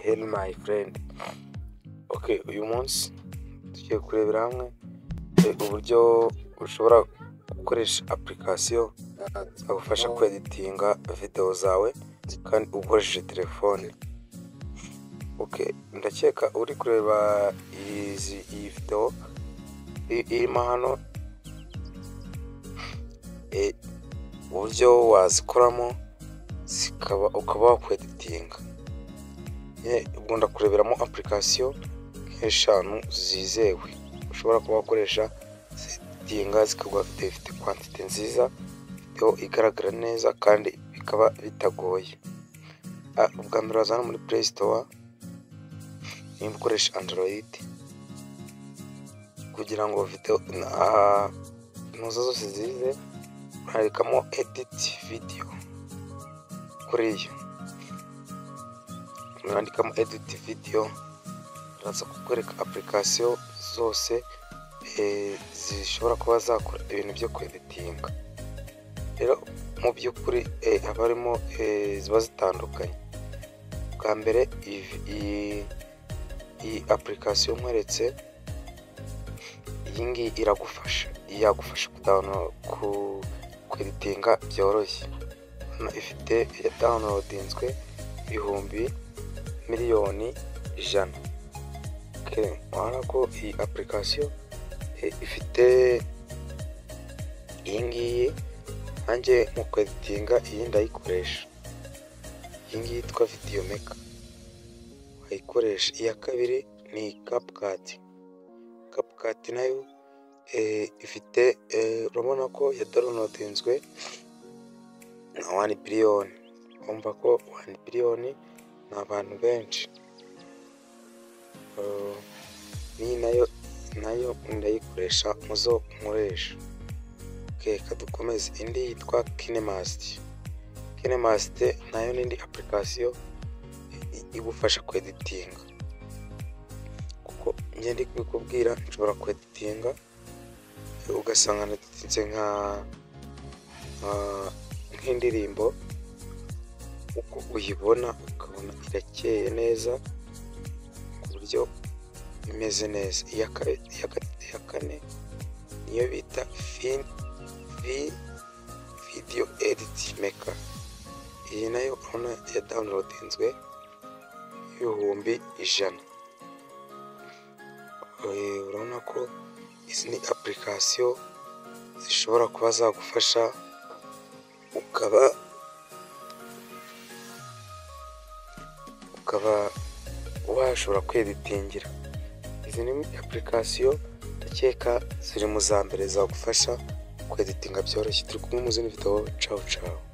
heli mayi furendi oke uyu munsi tugiye kurebera hamwe uburyo ushobora gukoresha apurikasiyo zagufasha kweditinga videwo zawe kandi ukoresheje telefone oke ndakeka uri kureba iyi videwo irimo hano uburyo wazikoramo zikaba ukaba wakweditinga ubwo ndakureberamo apurikasiyo nk'eshanu zizewe ushobora kuba wakoresha zeditinga zikaba zifite kwantite nziza videwo igaragara neza kandi bikaba bitagoye ubwa mbere wazana muri pureyi sitowa nimba ukoresha andoroyidi kugira ngo videwo ntuza zose zize unarekamo editi vidiyo kuriya unandikamo editi vidiyo uraza kukwereka apurikasiyo zose zishobora kuba zakora ibintu byo kweditinga rero mu by'ukuri haba harimo ziba zitandukanye bwa mbere iyi apurikasiyo nkweretse iyi ngiyi iragufasha yagufasha ku kweditinga byoroshye hano ifite yadawunodinzwe ibihumbi miliyoni ijana urabona ko iyi apurikasiyo ifite iyi ngiyi nanjye mu kweditinga iyi ndayikoresha iyi ngiyi yitwa vidiyo meka wayikoresha iya kabiri ni kapukati kapukati nayo ifite urabona ko yadorunodinzwe na wani biliyoni urumva ko wani biliyoni ni abantu benshi n'iyi nayo nayo ndayikoresha muzo nkoresha reka dukomeze indi yitwa kinemasiti kinemasite nayo n'indi apurikasiyo igufasha kweditinga kuko ngende kubikubwira nshobora kweditinga ugasanga naditinze nka nk'indirimbo uko uyibona ukabona irakeye neza ku buryo imeze neza iya kane niyo bita vidiyo editi meka iyi nayo urabona ya dawunilodinzwe y'ibihumbi ijana urabona ko izi ni apurikasiyo zishobora kuba zagufasha ukaba ukaba washobora kweditingira izi ni apurikasiyo ndakeka ziri mu za mbere zagufasha kweditinga byoroshye turi kumwe mu zindi videwo cawu cawu